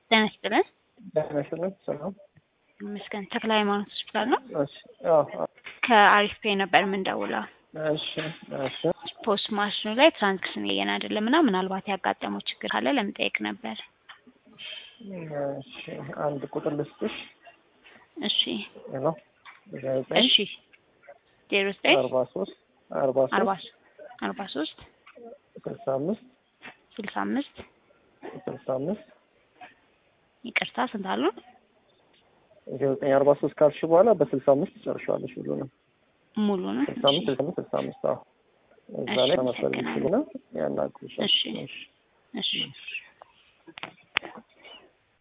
ጤና ይስጥልን። ጤና ይስጥልን። ሰላም ይመስገን። ተክለ ሃይማኖት ሆስፒታል ነው። እሺ፣ አዎ፣ አዎ። ከአሪፍ ፔ ነበር የምንደውለው። እሺ፣ እሺ። ፖስት ማሽኑ ላይ ትራንስክሽን እየን አይደለም እና ምናልባት ያጋጠመው ችግር ካለ ለመጠየቅ ነበር። እሺ፣ አንድ ቁጥር ልስጥሽ። እሺ፣ ሄሎ፣ ዘጠኝ እሺ። ዜሮ ዘጠኝ አርባ ሶስት አርባ አርባ ሶስት አርባ ሶስት ስልሳ አምስት ስልሳ አምስት ስልሳ አምስት ይቅርታ ስንት አሉ? ዘጠኝ አርባ ሶስት ካልሽ በኋላ በስልሳ አምስት ትጨርሻለሽ ሁሉንም። ሙሉ ነው። ስልሳ አምስት ስልሳ አምስት ስልሳ አምስት አዎ። እዛ እሺ፣ ላይ ተመሰል አመሰግናለሁ። ይችሉና ያናግሩሻል። እሺ። እሺ